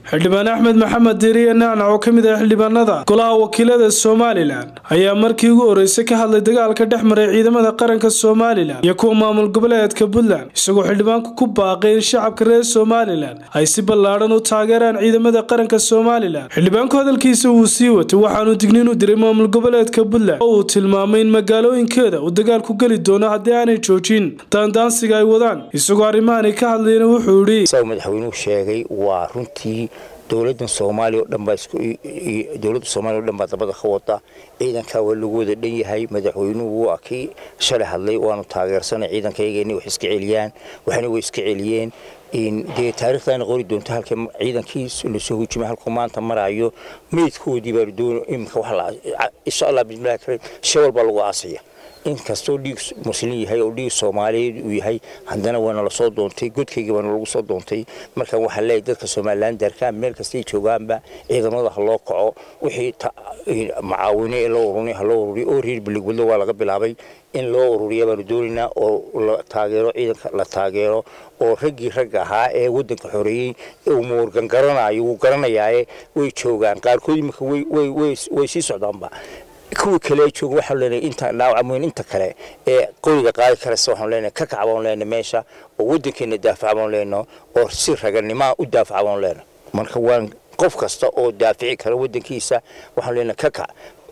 xildhibaan axmed maxamed diiriye nacnac oo ka mid ah xildhibaanada golaha wakiilada somalilan ayaa markii ugu horeysay ka hadlay dagaalka dhex maray ciidamada qaranka somalilan iyo kuwa maamul goboleedka puntland isagoo xildhibaanku ku baaqay in shacabka reer somalilan ay si ballaadhan u taageeraan ciidamada qaranka somalilan xildhibaanku hadalkiisa wuu sii watay waxaanu digniin u diray maamul goboleedka puntland oo uu tilmaamay in magaalooyinkeeda uu dagaalku geli doono haddii aanay joojin daandaansiga ay wadaan isagoo arrimahanay ka hadlayna wuxuu idhi sa madaxweynuhu sheegay waa runtii dowladan soomaaliya oo dhan baa dowladda soomaaliya o dhan baa dabada ka wada ciidankaa waa lagu wada dhan yahay madaxweynuhu wuu akii shalay hadlay waanu taageersanay ciidankayga inay wax iska celiyaan waxna way iska celiyeen dee taarikhdaana qori doonto halka ciidankii lasoo hujimay halkuu maanta maraayo meydkoodii baa doon iminka wax insha allah bismillahi kariim shawal baa lagu aasaya inkastoo dhiig muslin yahay oo dhiig soomaaliyeed uu yahay haddana waana lasoo doontay godkayga baana lagu soo doontay markaan waxaa leeyahay dadka somalilan darkaan meel kastay joogaanba ciidamada ha loo kaco wixii macaawine ee loo urunay ha loo ururiyo oo reer biligwadlo waa laga bilaabay in loo ururiya baanu doonaynaa oo la taageero ciidanka la taageero oo raggii ragga ahaa ee waddanka xoreeyey uu muurgan garanayo wuu garanayaaye way joogaan qaarkood imika way sii socdaanba kuwii kale jooga waxaan leenahay inta dhaawacmoyn inta kale ee qoriga qaadi karaysa waxaan leenahay ka kac baan leenahay meesha oo waddankeena daafac baan leenahay oo si raganimaa u daafac baan leenahay marka waan qof kasta oo daafici kara waddankiisa waxaan leenahay ka kac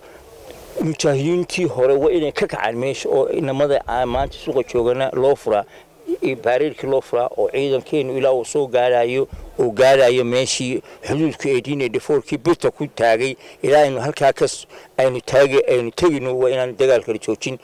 mujaahidiintii hore waa inay ka kacaan meesha oo inamada maanta suuqa joogana loo furaa baareerkii loo furaa oo ciidankeenu ilaa uu soo gaarayo uu gaarayo meeshii xuduudka eedin defoorkii birta ku taagay ilaa aynu halkaa kas aynu taagi aynu tegino waa inaan dagaalkala joojin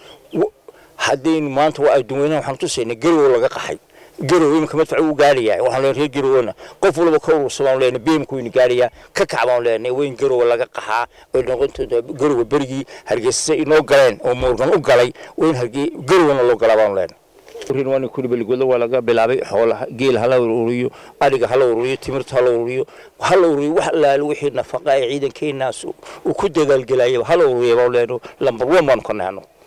haddaynu maanta waa adduunweynaha waxaan tusayna garow laga qaxay garow iminka madfac uu gaarayaa waxaan leenahay reer garowna qof walba ka urursa baan leenahay beemku waynu gaarayaa ka kac baan leenahay wayn garowa laga qaxaa way noqonta garowa berigii hargeysa inoo galeen oo muurgan u galay wayn garowna loo galaa baan leenahay kulibaligoda waa laga bilaabay xoolaha geel hala ururiyo ariga hala ururiyo timirta hala ururiyo hala ururiyo wax alaalo wixii nafaqa ee ciidankeenaas uu ku dagaalgelayaba hala ururiya baan leeno lambar one baanu ka nahno